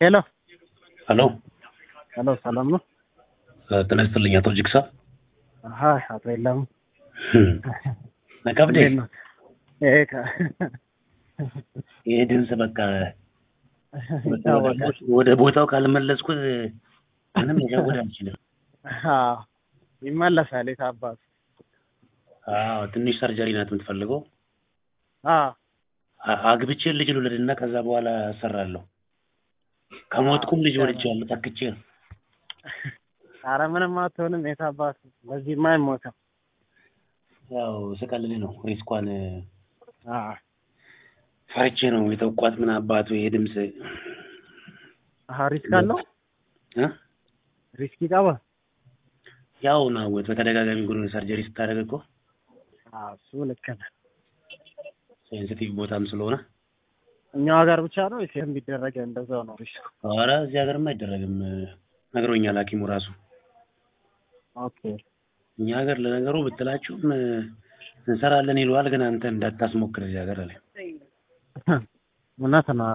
ሄሎ ሄሎ ሄሎ፣ ሰላም ነው? ጤና ይስጥልኝ አቶ ጅግሳ። ሀይ አቶ የለም ነቀብዴ እንዴት ነው? ይሄ ከ- ይሄ ድምፅ በቃ ይታወቃል። ወደ ቦታው ካልመለስኩት ምንም መሸወድ አልችልም። አዎ፣ ይመለሳል። የት አባቱ? አዎ ትንሽ ሰርጀሪ ናት የምትፈልገው። አዎ አ- አግብቼ ልጅ ልውለድና ከዛ በኋላ እሰራለሁ። ከሞትኩም ልጅ ወልጃለሁ ተክቼ ነው። ኧረ ምንም አትሆንም። የት አባቱ? በዚህማ አይሞትም። ያው ስቀልድ ነው ሪስኳን አዎ ፈርቼ ነው የተውቋት። ምን አባቱ ይሄ ድምፅ አሀ፣ ሪስክ አለው። እ? ሪስክ ይቀባል። ያው ነው በተደጋጋሚ ጉን ሰርጀሪ ስታደርግ እኮ አዎ እሱ ልክ ነህ። ሴንሲቲቭ ቦታም ስለሆነ እኛው ሀገር ብቻ ነው ወይስ የትም ቢደረግ እንደዛው ነው ሪስክ? ኧረ እዚህ ሀገርም አይደረግም ነግሮኛል ሐኪሙ ራሱ ኦኬ እኛ ሀገር ለነገሩ ብትላችሁም እንሰራለን ይለዋል፣ ግን አንተ እንዳታስሞክር እዚህ ሀገር አለ እውነት ነው።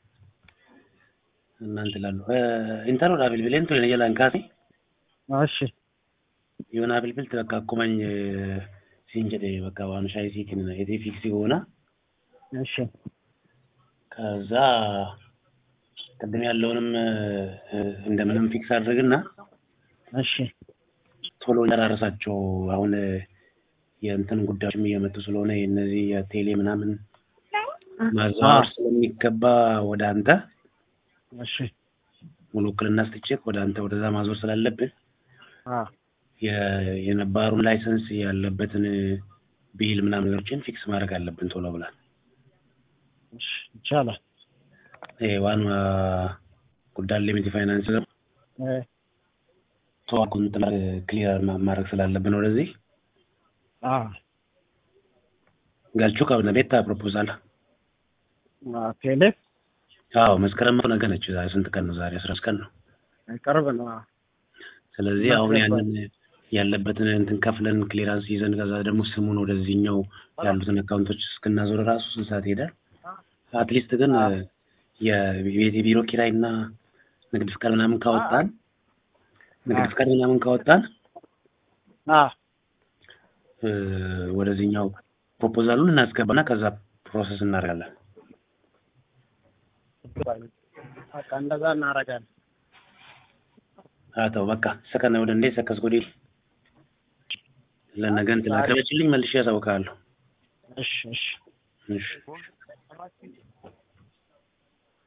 እናንተ ላሉ ኢንተሮ ዳብልቢሌን ቶሌ ጀላን ካሴ እሺ የሆነ አብልብል በቃ አቁመኝ ሲንጀዴ በቃ ዋኑ ሻይ ሲክን የቴ ፊክሲ ሆና እሺ ከዛ ቅድም ያለውንም እንደምንም ፊክስ አድርግና እሺ ቶሎ ጨራረሳቸው። አሁን የእንትን ጉዳዮችም እየመጡ ስለሆነ እነዚህ የቴሌ ምናምን ማዛወር ስለሚገባ ወደ አንተ እሺ ሙሉ ውክልና ስትቼክ ወደ አንተ ወደዛ ማዞር ስላለብን አ የ- የነባሩን ላይሰንስ ያለበትን ቢል ምናምን ነገሮችን ፊክስ ማድረግ አለብን ቶሎ ብላል። እሺ ይቻላል። ይሄ ዋና ጉዳይ ሊሚት ፋይናንስ እ ቶ አካውንት ክሊር ማድረግ ስላለብን ወደዚህ አ ገልቹ ከብነ ቤታ ፕሮፖዛል አ ቴሌ አዎ መስከረም ነገ ነች። ዛሬ ስንት ቀን ነው? ዛሬ አስራ አምስት ቀን ነው። ቅርብ ነው። አ ስለዚህ አሁን ያንን ያለበትን እንትን ከፍለን ክሊራንስ ይዘን ከዛ ደግሞ ስሙን ወደዚህኛው ያሉትን አካውንቶች እስክናዞር ራሱ ስንት ሰዓት ይሄዳል? አትሊስት ግን የቤት ቢሮ ኪራይ እና ንግድ ፍቃድ ምናምን ካወጣን ንግድ ፍቃድ ምናምን ካወጣን አ እ፣ ወደዚህኛው ፕሮፖዛሉን እናስገባና ከዛ ፕሮሰስ እናደርጋለን። በቃ እንደዛ እናደርጋለን። አተው በቃ ሰከነ ወደ እንዴት ሰከስ ጎዴ ለነገ እንትን አቅርበችልኝ መልሼ ያሳውቃለሁ። እሺ እሺ እሺ